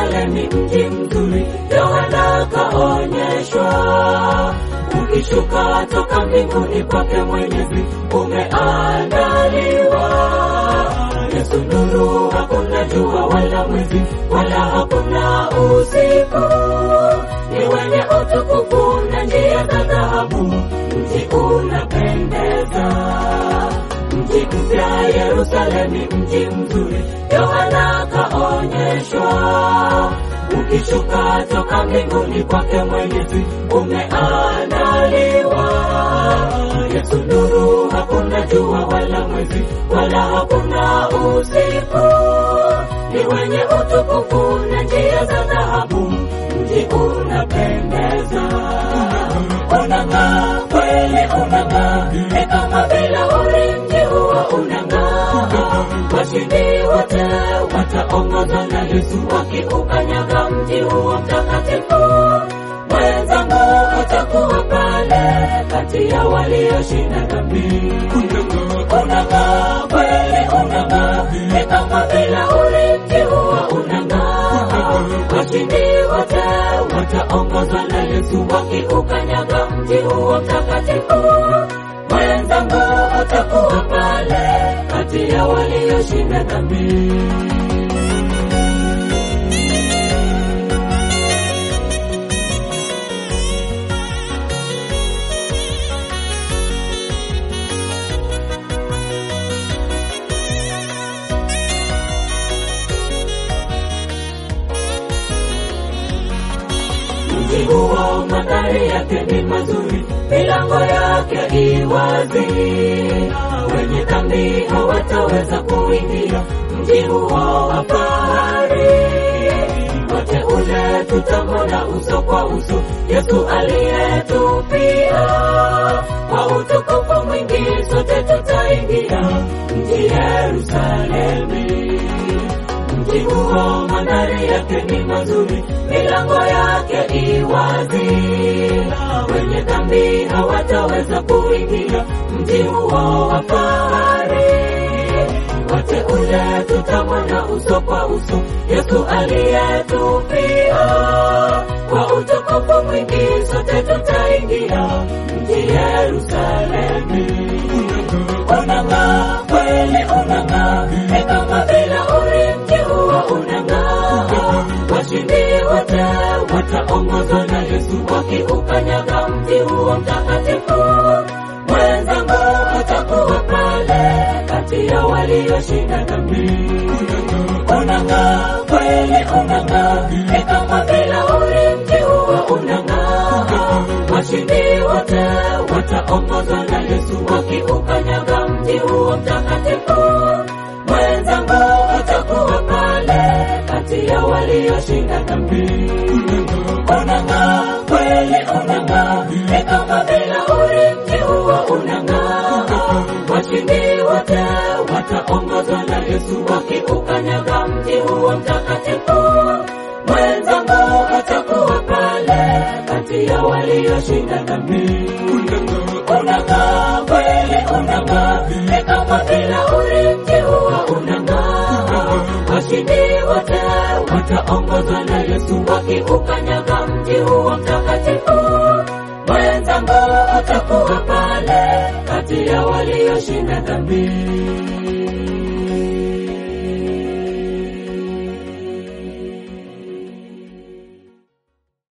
Yerusalemu mji mzuri, Yohana kaonyeshwa. Ukishuka toka mbinguni kwake Mwenyezi umeandaliwa. Yesu nuru, hakuna jua wala mwezi wala hakuna usiku, ni wenye utukufu na njia za dhahabu, mji unapendeza mji mpya Yerusalemu, mji mzuri, Yohana kaonyeshwa. Ukishuka toka mbinguni kwake Mwenyezi umeandaliwa. Yesu nuru, hakuna jua wala mwezi wala hakuna usiku, ni wenye utukufu na njia za dhahabu, mji unapendeza. Unang'aa kweli, unang'aa ni kama vile uli mji huo unang'aa. Washindi wote wataongozwa na Yesu wakiukanyaga mji huo mtakatifu. Mwenzangu atakuwa pale kati ya walioshinda dhambi. Unang'aa kweli, unang'aa ni kama vile uli mji huo unang'aa. Washindi wote wataongozwa na Yesu wakiukanyaga mji huo mtakatifu. Mwenzangu atakuwa pale kati ya walioshinda dhambi. Mji huo mandhari yake ni mazuri, milango yake iwazi, wenye dhambi hawataweza kuingia mji huo wa fahari. Wote ule tutamwona uso kwa uso, Yesu aliyetupia kwa utukufu mwingi, sote tutaingia mji Yerusalemu mji huo mandhari yake ni mazuri, milango yake iwazi, wenye dhambi hawataweza kuingia mji huo wa fahari. Wote ule tutamwona uso kwa uso, Yesu aliyetupia kwa utukufu mwingi, sote tutaingia mji Yerusalemu. Unang'aa kweli, unang'aa ni kama vile uli mji huo unang'aa. Washindi wote wataongozwa na Yesu wakiukanyaga mji huo mtakatifu. Mwenzangu atakuwa pale kati ya walioshinda dhambi. Unang'aa kweli, unang'aa ni kama vile uli mji huo unang'aa. Washindi wote wataongozwa na Yesu wakiukanyaga mji huo mtakatifu. Mwenzangu atakuwa pale kati ya walioshinda dhambi. Unang'aa kweli, unang'aa ni kama vile uli mji huo unang'aa. Washindi wote wataongozwa na Yesu wakiukanyaga mji huo mtakatifu. Mwenzangu atakuwa pale kati ya walioshinda dhambi. Unang'aa kweli, unang'aa ni kama vile uli mji huo unang'aa. Washindi wote wataongozwa na Yesu wakiukanyaga mji huo mtakatifu. Mwenzangu atakuwa pale kati ya walioshinda dhambi.